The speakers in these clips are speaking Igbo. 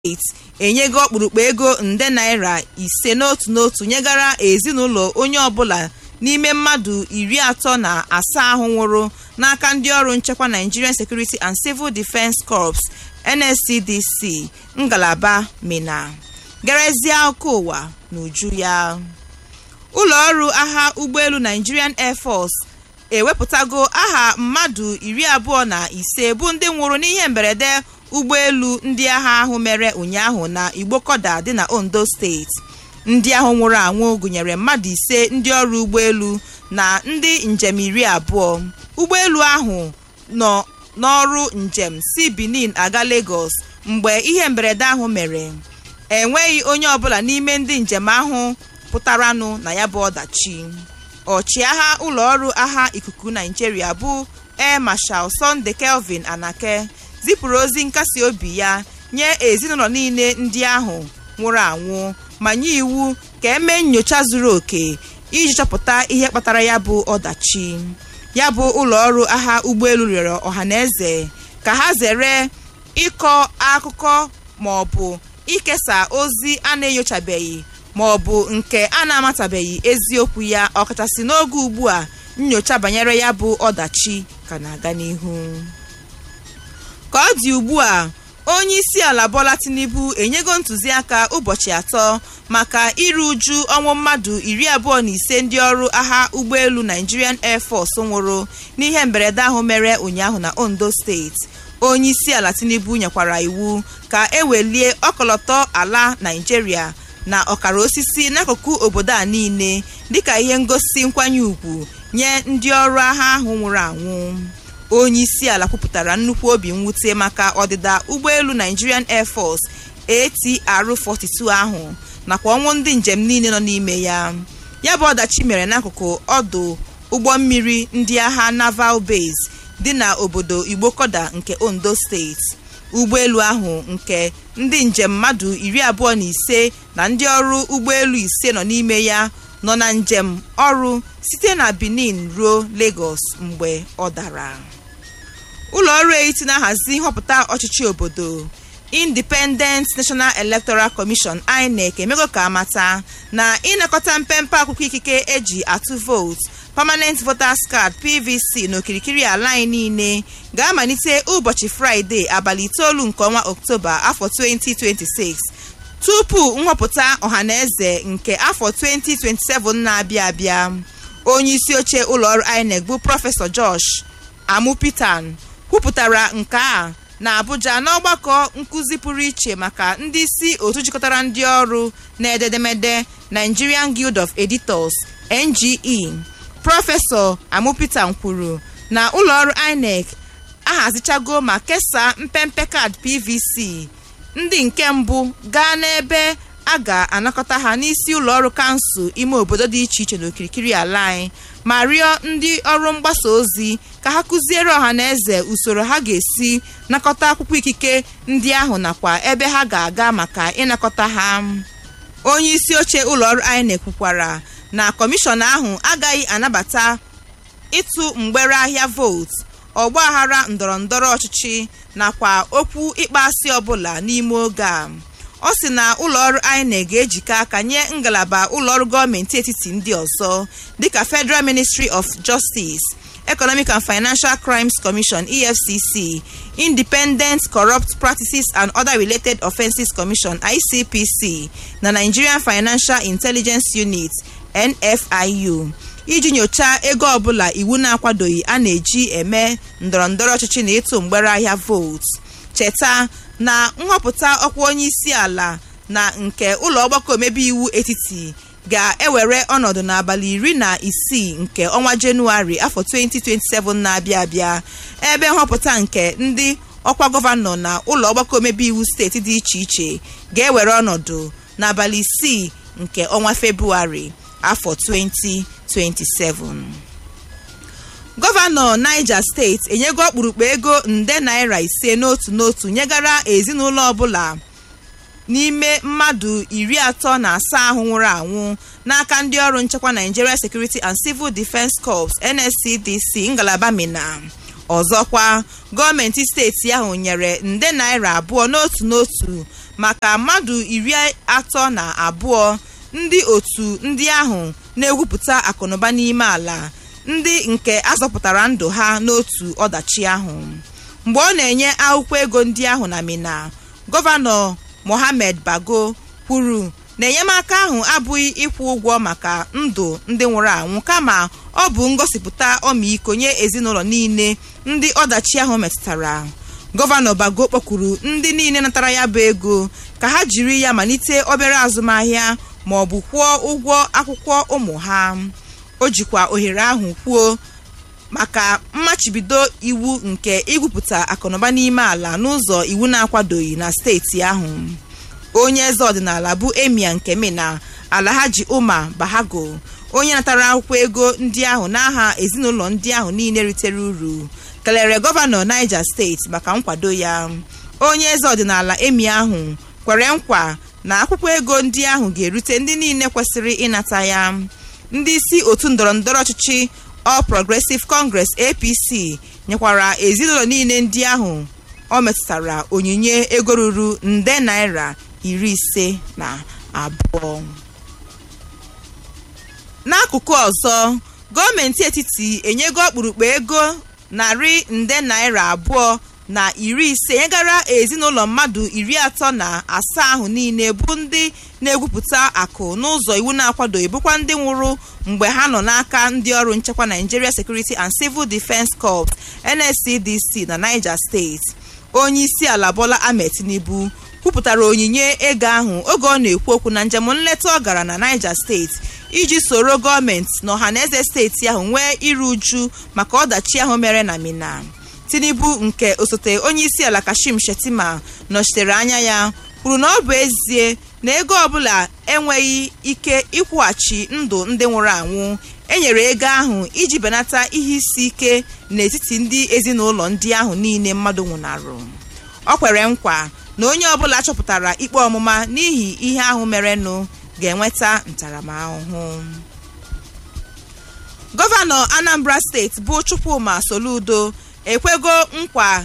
steeti enyego ọkpụrụkpụ ego nde naira ise n'otu n'otu nyegara ezinụlọ onye ọbụla n'ime mmadụ iri atọ na asaa ahụ nwụrụ n'aka ndị ọrụ nchekwa Nigerian Security and Civil Defence Corps NSCDC ngalaba Mina gerezie akụkọ ụwa n'uju ya ụlọ ọrụ agha ụgbọelu Nigerian Air Force ewepụtago aha mmadụ iri abụọ na ise bụ ndị nwụrụ n'ihe mberede ụgbọelu ndị agha ahụ mere ụnyaahụ na Igbokoda dị na Ondo steeti ndị ahụ nwụrụ anwụ gụnyere mmadụ ise ndị ọrụ ụgbọelu na ndị njem iri abụọ ụgbọelu ahụ nọ n'ọrụ njem si Benin aga Lagos mgbe ihe mberede ahụ mere enweghị onye ọbụla n'ime ndị njem ahụ pụtaranụ na ya bụ ọdachi ọchịagha ụlọ ọrụ agha ikuku Nigeria bụ Air Marshal Sunday Kelvin Anake zipụrụ ozi nkasi obi ya nye ezinụlọ niile ndị ahụ nwụrụ anwụ ma nye iwu ka emee nyocha zuru oke iji chọpụta ihe kpatara ya bụ ọdachi ya bụ ụlọ ọrụ agha ụgbọelu rịọrọ ọhaneze ka ha zere ịkọ akụkọ ma ọ bụ ikesa ozi a na-enyochabeghị ma ọ bụ nke a na-amatabeghị eziokwu ya ọkachasị n'oge ugbu a nyocha banyere ya bụ ọdachi ka na-aga n'ihu ka ọ dị ugbu a onye isi ala Bola Tinubu enyego ntụziaka ụbọchị atọ maka iru uju ọnwụ mmadụ iri abụọ na ise ndị ọrụ agha ụgbọelu Nigerian Air Force nwụrụ n'ihe mberede ahụ mere ụnyaahụ na Ondo steeti onye isi ala Tinubu nyekwara iwu ka ewelie ọkọlọtọ ala Nigeria na ọkara osisi n'akụkụ obodo a niile dịka ihe ngosi nkwanye ùgwù nye ndị ọrụ agha ahụ nwụrụ anwụ onye isi ala kwupụtara nnukwu obi mwute maka ọdịda ụgbọelu Nigerian Air Force ATR-42 ahụ nakwa ọnwụ ndị njem niile nọ n'ime ya ya bụ ọdachi mere n'akụkụ ọdụ ụgbọ mmiri ndị agha Naval Base dị na obodo Igbokoda nke Ondo steeti ụgbọelu ahụ nke ndị njem mmadụ iri abụọ na ise na ndị ọrụ ụgbọelu ise nọ n'ime ya nọ na njem ọrụ site na Benin ruo Lagos mgbe ọ dara ụlọ ọrụ etiti na-ahazi nhọpụta ọchịchị obodo Independent National Electoral Commission INEC emego ka amata na ịnakọta mpempe akwụkwọ ikike eji atụ vootu Permanent Voters Card PVC n'okirikiri ala anyị niile ga-amalite ụbọchị Fraịde abalị itoolu nke ọnwa Ọktoba afọ 2026 tupu nhọpụta ọhaneze nke afọ 2027 na-abịa abịa onye isi oche ụlọọrụ INEC bụ prọfesọ Josh Amupitan kwupụtara nke a na Abuja n'ọgbakọ nkụzi pụrụ iche maka ndị isi otu jikọtara ndị ọrụ na-ededemede Nigerian Guild of Editors NGE prọfesọ Amupitan kwuru na ụlọọrụ INEC ahazichago ma kesaa mpempe kaadị PVC ndị nke mbụ gaa n'ebe a ga-anakọta ha n'isi ụlọọrụ kansụl ime obodo dị iche iche n'okirikiri ala anyị ma rịọ ndị ọrụ mgbasa ozi ka ha kụziere ọha na eze usoro ha ga-esi nakọta akwụkwọ ikike ndị ahụ nakwa ebe ha ga-aga maka ịnakọta ha onye isi oche ụlọọrụ INEC kwukwara na kọmishọn ahụ agaghị anabata ịtụ mgbere ahịa vootu ọgbaghara ndọrọndọrọ ọchịchị nakwa okwu ịkpọasị ọbụla n'ime oge a ọ sị na ụlọọrụ INEC ga-ejikọ aka nye ngalaba ụlọọrụ gọọmenti etiti ndị ọzọ dịka Federal Ministry of Justice Economic and Financial Crimes Commission EFCC Independent Corrupt Practices and Other Related Offences Commission ICPC na Nigerian Financial Intelligence Unit NFIU iji nyochaa ego ọbụla iwu na-akwadoghị a na-eji eme ndọrọndọrọ ọchịchị na ịtụ mgbere ahịa vootu cheta na nhọpụta ọkwa onye isi ala na nke ụlọ ọgbakọ omebe iwu etiti ga-ewere ọnọdụ n'abalị iri na isii nke ọnwa jenụwarị afọ 2027 na-abịa abịa ebe nhọpụta nke ndị ọkwa gọvanọ na ụlọ ọgbakọ omebe iwu steeti dị iche iche ga-ewere ọnọdụ n'abalị isii nke ọnwa febrụwarị afọ 2027 gọvanọ Niger steeti enyego ọkpụrụkpụ ego nde naira ise n'otu n'otu nyegara ezinụlọ ọbụla n'ime mmadụ iri atọ na asaa ahụ nwụrụ anwụ n'aka ndị ọrụ nchekwa Nigeria Security and Civil Defence Corps NSCDC ngalaba Mina ọzọkwa gọọmenti steeti ahụ nyere nde naira abụọ n'otu n'otu maka mmadụ iri atọ na abụọ ndị otu ndị ahụ na-egwupụta akụnụba n'ime ala ndị nke azọpụtara ndụ ha n'otu ọdachi ahụ mgbe ọ na-enye akwụkwọ ego ndị ahụ na mina gọvanọ mohammed bago kwuru na enyemaka ahụ abụghị ịkwụ ụgwọ maka ndụ ndị nwụrụ anwụ kama ọ bụ ngosipụta ọmịiko nye ezinụlọ niile ndị ọdachi ahụ metụtara gọvanọ bago kpọkwuru ndị niile natara ya bụ ego ka ha jiri ya malite obere azụmahịa ma ọ bụ kwụọ ụgwọ akwụkwọ ụmụ ha o jikwa ohere ahụ kwuo maka mmachibido iwu nke igwupụta akụnụba n'ime ala n'ụzọ iwu na-akwadoghị na steeti ahụ onye eze ọdịnala bụ emia nke mina alhaji umar bahago onye natara akwụkwọ ego ndị ahụ n'aha ezinụlọ ndị ahụ niile ritere uru kelere gọvanọ niger steeti maka nkwado ya onye eze ọdịnala emi ahụ kwere nkwa na akwụkwọ ego ndị ahụ ga-erute ndị niile kwesịrị ịnata ya ndị isi otu ndọrọ ndọrọ ọchịchị All Progressive Congress APC nyekwara ezinụlọ niile ndị ahụ ọ metụtara onyinye ego ruru nde naira iri ise na abụọ n'akụkụ ọzọ gọọmenti etiti enyego ọkpụrụkpụ ego narị nde naira abụọ na iri ise nyegara ezinụlọ mmadụ iri atọ na asaa ahụ niile bụ ndị na-egwupụta akụ n'ụzọ iwu na-akwadoghị bụkwa ndị nwụrụ mgbe ha nọ n'aka ndị ọrụ nchekwa Nigeria Security and Civil Defence Corps NSCDC na Niger State onye isi ala Bola Ahmed Tinubu kwupụtara onyinye ego ahụ oge ọ na-ekwu okwu na njem nleta ọ gara na Niger State iji soro gọọmenti na ọhaneze steeti ahụ nwee iru uju maka ọdachi ahụ mere na Mina Tinubu nke osote onye isi ala Kashim Shettima nọchitere anya ya kwuru na ọ bụ ezie na ego ọbụla enweghị ike ịkwụghachi ndụ ndị nwụrụ anwụ enyere ego ahụ iji benata ihe isi ike n'etiti ndị ezinụlọ ndị ahụ niile mmadụ nwụnarụ ọ kwere nkwa na onye ọbụla chọpụtara ikpe ọmụma n'ihi ihe ahụ merenụ ga-enweta ntaramahụhụ gọvanọ Anambra steeti bụ Chukwuma Soludo ekwego nkwa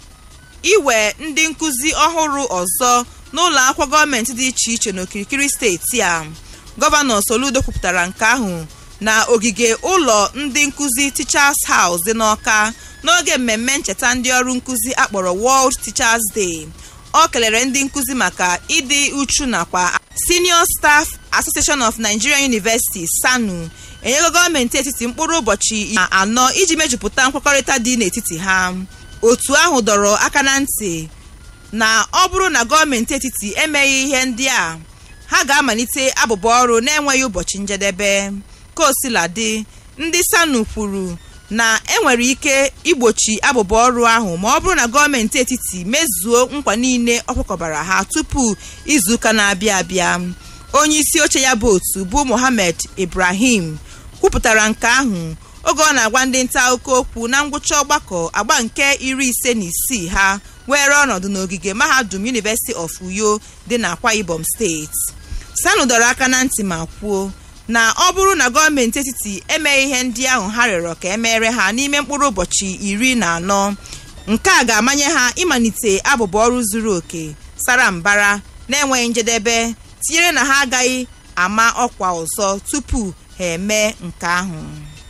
iwe ndị nkụzi ọhụrụ ọzọ n'ụlọ akwụkwọ gọọmenti dị iche iche n'okirikiri steeti a gọvanọ Soludo kwupụtara nke ahụ na ogige ụlọ ndị nkụzi Teachers House dị n'Ọka n'oge mmemme ncheta ndị ọrụ nkụzi akpọrọ World Teachers Day ọ kelere ndị nkụzi maka ịdị uchu nakwa Senior Staff Association of Nigerian Universities SANU enyego gọọmenti etiti mkpụrụ ụbọchị anọ iji mejupụta nkwekọrịta dị n'etiti ha otu ahụ dọrọ aka na ntị na ọ bụrụ na gọọmenti etiti emeghị ihe ndị a ha ga-amalite abụba ọrụ na-enweghị ụbọchị njedebe kosiladị ndị SANU kwuru na enwere ike igbochi abụba ọrụ ahụ ma ọ bụrụ na gọọmenti etiti mezuo nkwa niile ọ kwekọbara ha tupu izuụka na-abịa abịa onye isi oche ya bụ otu bụ Mohammed Ibrahim kwupụtara nke ahụ oge ọ na-agwa ndị nta akụkọ okwu na ngwụcha ọgbakọ agba nke iri ise na isii ha were ọnọdụ n'ogige mahadum University of Uyo dị n'Akwa Ibom steeti SANU dọrọ aka na ntị ma kwuo na ọ bụrụ na gọọmenti etiti emeghị ihe ndị ahụ ha rịọrọ ka emere ha n'ime mkpụrụ ụbọchị iri na anọ nke a ga-amanye ha ịmalite abụba ọrụ zuru oke sara mbara na-enweghị njedebe tinyere na ha agaghị ama ọkwa ọzọ tupu ha eme nke ahụ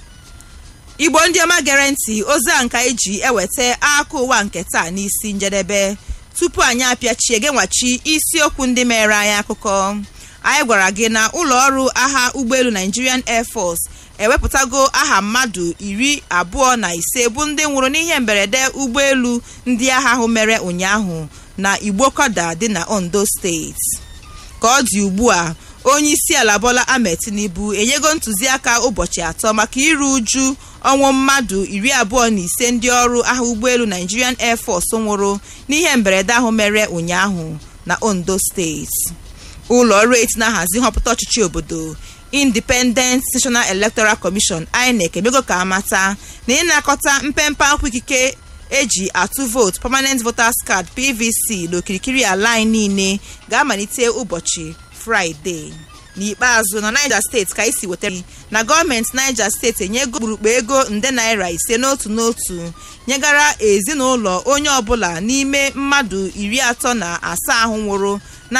igbo ndị ọma gere ntị ozi a nka eji eweta aka ụwa nke taa n'isi njedebe tupu anyị apịachie genwachi isiokwu ndị mere anyị akụkọ anyị gwara gị na ụlọ ọrụ agha ụgbọelu Nigerian Air Force ewepụtago aha mmadụ iri abụọ na ise bụ ndị nwụrụ n'ihe mberede ụgbọelu ndị agha ahụ mere ụnyaahụ na Igbokoda dị na Ondo steeti ka ọ dị ugbu a onye isi ala Bola Ahmed Tinubu enyego ntụziaka ụbọchị atọ maka iru uju ọnwụ mmadụ iri abụọ na ise ndị ọrụ agha ụgbọelu Nigerian Air Force nwụrụ n'ihe mberede ahụ mere ụnyaahụ na Ondo steeti ụlọ ọrụ eti na-ahazi nhọpụta ọchịchị obodo Independent National Electoral Commission INEC emego ka amata na ịnakọta mpempe akwụkwọ ikike eji atụ vootu permanent voters card PVC n'okirikiri ala anyị niile ga-amalite ụbọchị Fraịde n'ikpeazụ na Niger steeti ka isi wetara na gọọmenti Niger steeti enyego okpurukpu ego nde naira ise n'otu n'otu nyegara ezinụlọ onye ọbụla n'ime mmadụ iri atọ na asaa ahụ nwụrụ